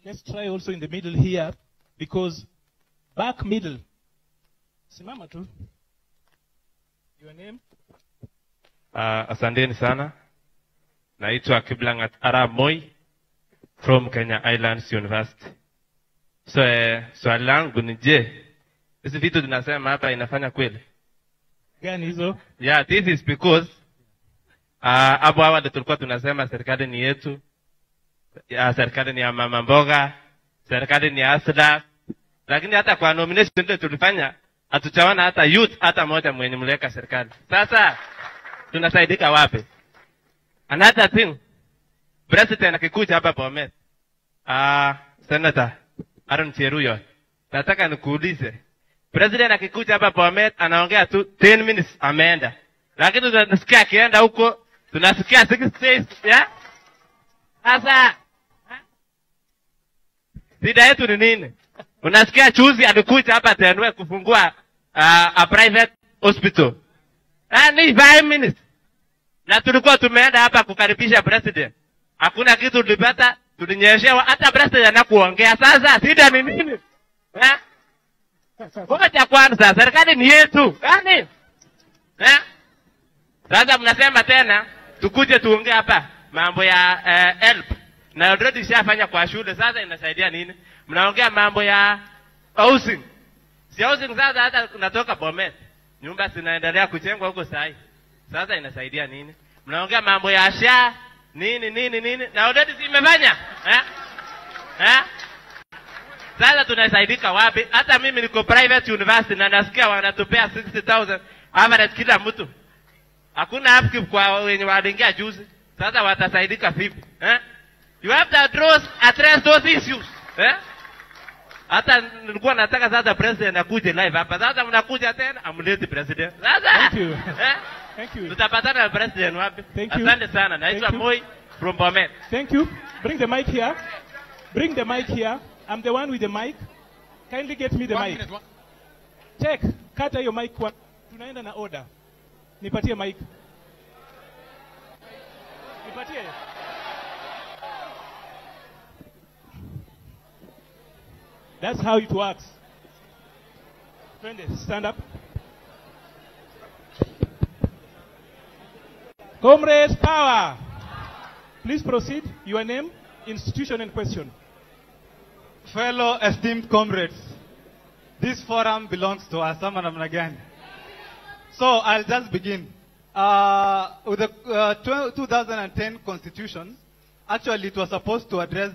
Let's try also in the middle here because back middle. Simama tu. Your name? Uh, asanteni sana. Naitwa Kiblangat Arab Moi from Kenya Islands University. So, eh, swali langu ni je, hizi vitu tunasema hapa inafanya kweli? Gani hizo? Yeah, this is because uh, hapo awali tulikuwa tunasema serikali ni yetu, ya, serikali ni ya mama mboga, serikali ni ya Asda, lakini hata kwa nomination ile tulifanya hatuchaona hata youth hata moja mwenye mliweka serikali. Sasa tunasaidika wapi? Another thing, president akikuja hapa Bomet, uh, Senator Aaron Cheruiyot, nataka nikuulize, president akikuja hapa Bomet anaongea tu 10 minutes ameenda, lakini tunasikia akienda huko tunasikia 6 days yeah? Sasa shida yetu ni nini? Unasikia chuzi alikuja hapa Tenwe kufungua uh, a private hospital. Ah, ni 5 minutes. Na tulikuwa tumeenda hapa kukaribisha president. Hakuna kitu tulipata, tulinyeshewa hata president anakuongea. Sasa shida ni nini? Eh? Ngoja kwanza, serikali ni yetu. Yaani? Eh? Sasa mnasema tena tukuje tuongee hapa mambo ya uh, help na already shafanya kwa shule, sasa inasaidia nini? Mnaongea mambo ya housing, si housing sasa hata unatoka Bomet, nyumba zinaendelea kujengwa huko sahi, sasa inasaidia nini? Mnaongea mambo ya sha nini nini nini, na already zimefanya eh? Eh? Sasa tunasaidika wapi? Hata mimi niko private university na nasikia wanatupea 60,000 average kila mtu. Hakuna upkeep kwa wenye waliingia juzi. Sasa watasaidika vipi? Eh? You have to address, address those issues. Eh? Hata nilikuwa nataka sasa president akuje live hapa. Sasa mnakuja tena amleti president. Sasa Thank you. Eh? Thank you. Tutapatana na president wapi? Thank you. Asante sana. Naitwa Thank you. Moi from Bomet. Thank you. Bring the mic here. Bring the mic here. I'm the one with the mic. Kindly get me the One mic. minute, one- Check. Kata hiyo mic kwa. Tunaenda na order. Nipatie mic. Nipatie. That's how it works. Twende, stand up. Comrades, power. Please proceed. Your name, institution, and question. Fellow esteemed comrades, this forum belongs to us. Ama namna gani? So I'll just begin. Uh, with the uh, tw- 2010 constitution, actually it was supposed to address